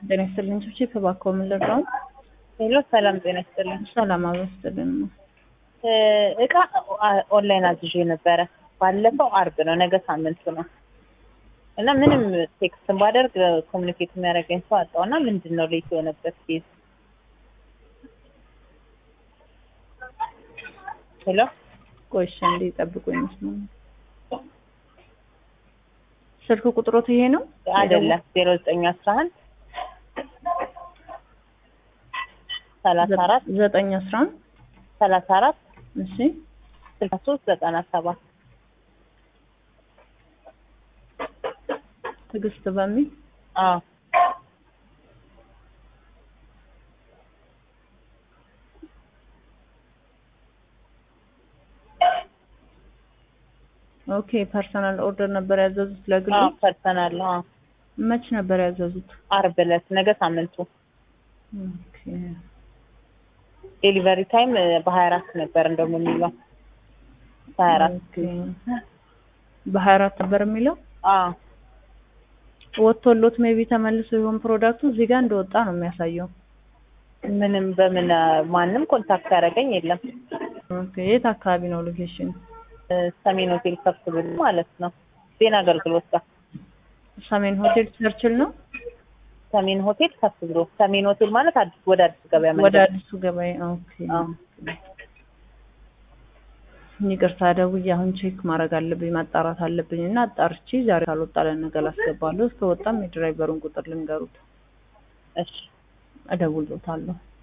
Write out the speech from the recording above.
ጤና ይስጥልኝ። ቺፕ እባክዎ ምን ልርዳው? ሄሎ ሰላም ጤና ይስጥልኝ። ሰላም አበስትልን ነው። እቃ ኦንላይን አዝዤ ነበረ ባለፈው አርብ ነው፣ ነገ ሳምንቱ ነው እና ምንም ቴክስትን ባደርግ ኮሚኒኬት የሚያደርገኝ ሰው አጣው እና ምንድን ነው ሌት የሆነበት ኬዝ? ሄሎ ቆይ እሺ፣ እንዴ ጠብቁኝ። መስሎኝ ስልክ ቁጥሮት ይሄ ነው አይደለም ዜሮ ዘጠኝ አስራ አንድ ሰላሳ አራት ዘጠኝ አስራ አንድ ሰላሳ አራት እሺ ስልሳ ሶስት ዘጠና ሰባት ትዕግስት በሚል አዎ ኦኬ ፐርሰናል ኦርደር ነበር ያዘዙት ለግሉ አዎ ፐርሰናል አዎ መች ነበር ያዘዙት አርብ ዕለት ነገ ሳምንቱ ኦኬ ዴሊቨሪ ታይም በሀያ አራት ነበር እንደውም የሚለው በሀያ አራት ኦኬ በሀያ አራት ነበር የሚለው አዎ ወጥቶሎት ሜቢ ተመልሶ ይሆን ፕሮዳክቱ እዚህ ጋር እንደወጣ ነው የሚያሳየው ምንም በምን ማንም ኮንታክት ያደረገኝ የለም ኦኬ የት አካባቢ ነው ሎኬሽን ሰሜን ሆቴል ከፍ ብሎ ማለት ነው ዜና አገልግሎት ጋር ሰሜን ሆቴል ቸርችል ነው ሰሜን ሆቴል ከፍ ብሎ ሰሜን ሆቴል ማለት አዲስ ወደ አዲስ ገበያ ወደ መንገድ አዲሱ ገበያ ኦኬ አዎ። ይቅርታ ደውዬ አሁን ቼክ ማድረግ አለብኝ ማጣራት አለብኝ እና አጣርቼ ዛሬ ካልወጣ ለነገ ላስገባለሁ እስከወጣም የድራይቨሩን ቁጥር ልንገሩት እሺ እደውልሎታለሁ